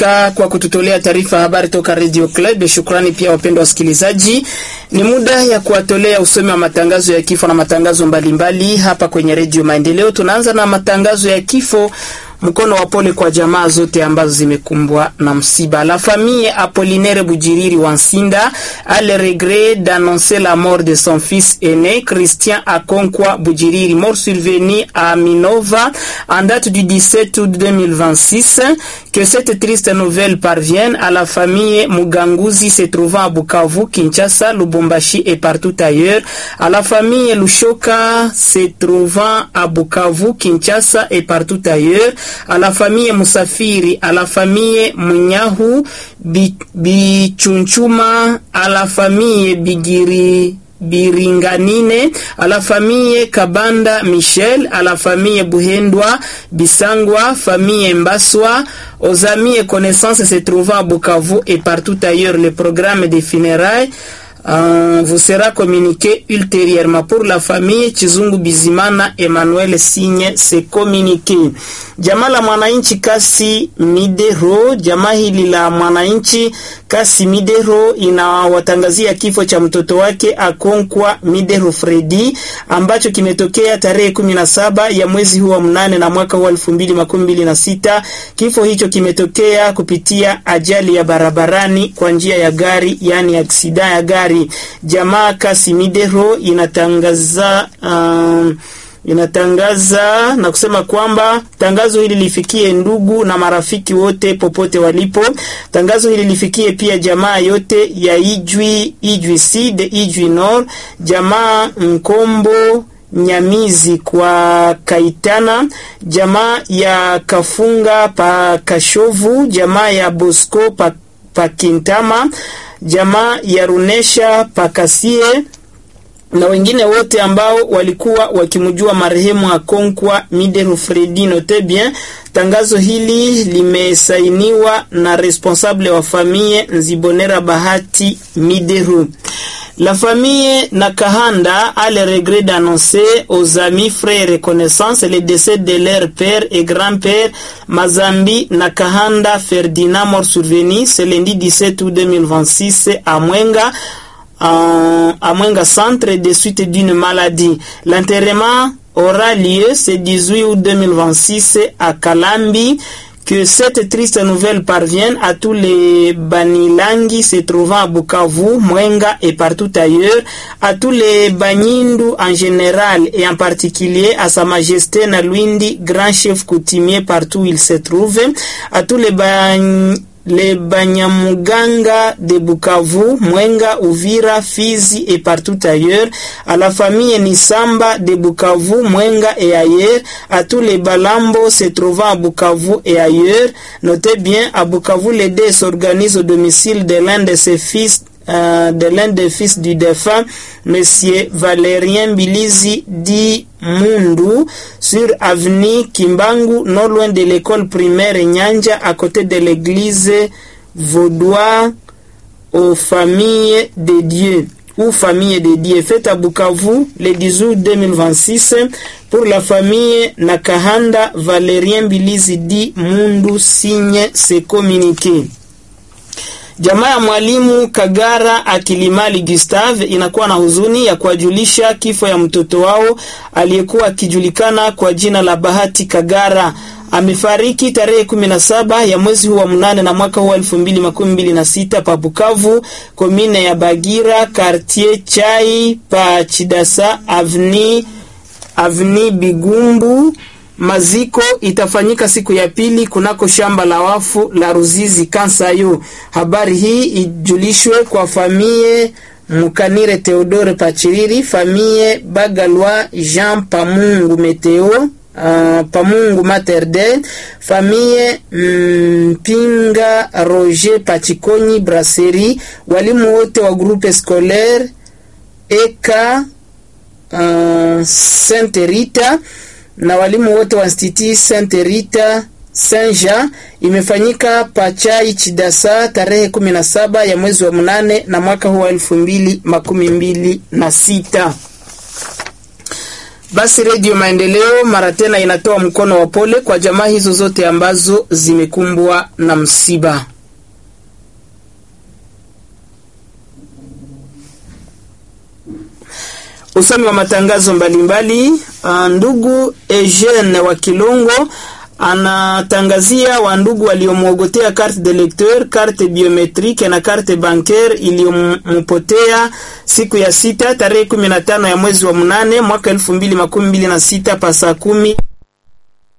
Kaska kwa kututolea taarifa habari toka Radio Club. Shukrani pia wapendwa wasikilizaji, ni muda ya kuwatolea usomi wa matangazo ya kifo na matangazo mbalimbali mbali hapa kwenye Radio Maendeleo. Tunaanza na matangazo ya kifo mkono wa pole kwa jamaa zote ambazo zimekumbwa na msiba. La famille Apollinaire Bujiriri Wansinda a le regret d'annoncer la mort de son fils aîné Christian Akonkwa Bujiriri, mort survenu à Minova en date du 17 août 2026. Que cette triste nouvelle parvienne à la famille Muganguzi se trouvant à Bukavu, Kinshasa, Lubumbashi et partout ailleurs, à la famille Lushoka se trouvant à Bukavu, Kinshasa et partout ailleurs, à la famille Musafiri, à la famille Munyahu Bichunchuma, à la famille Bigiri Biringanine, à la famille Kabanda Michel, à la famille Buhendwa Bisangwa, famille Mbaswa, aux amis et connaissances se trouvant à Bukavu et partout ailleurs. Le programme des funérailles Uh, vous sera communiqué ultérieurement. Pour la famille Chizungu Bizimana Emmanuel Signe se communiqué. Jamaa la mwananchi Kasi Midero, jamaa hili la mwananchi Kasi Midero inawatangazia kifo cha mtoto wake Akonkwa Midero Fredi ambacho kimetokea tarehe kumi na saba ya mwezi huu wa mnane na mwaka huu elfu mbili makumi mbili na sita. Kifo hicho kimetokea kupitia ajali ya barabarani kwa njia ya gari, yani aksida ya gari. Jamaa Kasi Midero inatangaza um, inatangaza na kusema kwamba tangazo hili lifikie ndugu na marafiki wote popote walipo. Tangazo hili lifikie pia jamaa yote ya Ijwi, Ijwi Sud, Ijwi Nord, jamaa Nkombo Nyamizi kwa Kaitana, jamaa ya Kafunga pa Kashovu, jamaa ya Bosco pa, pa Kintama, jamaa ya Runesha Pakasie na wengine wote ambao walikuwa wakimjua marehemu Akonkwa Midero Fredi. Note bien, tangazo hili limesainiwa na responsable wa famille Nzibonera Bahati Midero. La famille Nakahanda a le regret d'annoncer aux amis, frères et connaissances le décès de leur père et grand-père Mazambi Nakahanda Ferdinand, mort survenu ce lundi 17 août 2026 à Mwenga à Mwenga Centre de suite d'une maladie. L'enterrement aura lieu ce 18 août 2026 à Kalambi. Que cette triste nouvelle parvienne à tous les Banilangi se trouvant à Bukavu, Mwenga et partout ailleurs, à tous les Banyindu en général et en particulier à Sa Majesté Nalwindi, grand chef coutumier partout où il se trouve, à tous les Banyindu les Banyamuganga de Bukavu, Mwenga, Uvira, Fizi et partout ailleurs, à la famille Nisamba de Bukavu, Mwenga et ailleurs, à tous les Balambo se trouvant à Bukavu et ailleurs. Notez bien, à Bukavu, les dés s'organisent au domicile de l'un de ses fils euh, de l'un des fils du défunt, Monsieur Valérien Bilizi dit Mundu, sur avenue Kimbangu, non loin de l'école primaire Nyanja, à côté de l'église Vaudois, aux familles de Dieu ou famille de Dieu, faite à Bukavu le 10 août 2026 pour la famille Nakahanda Valérien Bilizi dit Mundu signe ses communiqués. Jamaa ya mwalimu Kagara Akilimali Gustave inakuwa na huzuni ya kuwajulisha kifo ya mtoto wao aliyekuwa akijulikana kwa jina la Bahati Kagara. Amefariki tarehe 17 ya mwezi huu wa mnane na mwaka huu wa 2026 pa Bukavu, komine ya Bagira, quartier Chai pa Chidasa, avni avni Bigumbu. Maziko itafanyika siku ya pili kunako shamba la wafu la Ruzizi Kansayo. Habari hii ijulishwe kwa famie Mukanire Theodore Pachiriri, famie Bagalwa Jean Pamungu Meteo, uh, Pamungu Materde, famie Mpinga mm, Roger Pachikonyi Brasserie, walimu wote wa groupe scolaire Eka uh, Sainte Rita na walimu wote wa Institut Sainte Rita Saint Jean imefanyika Pachai Chidasa tarehe 17 ya mwezi wa mnane na mwaka huu wa elfu mbili makumi mbili na sita. Basi Redio Maendeleo mara tena inatoa mkono wa pole kwa jamaa hizo zote ambazo zimekumbwa na msiba. Usomi wa matangazo mbalimbali mbali. Ndugu Eugene wa Kilongo anatangazia wandugu waliomwogotea carte de lecteur, carte biometrique na carte bancaire iliyompotea siku ya sita tarehe 15 ya mwezi wa mnane mwaka 2026 pa saa kumi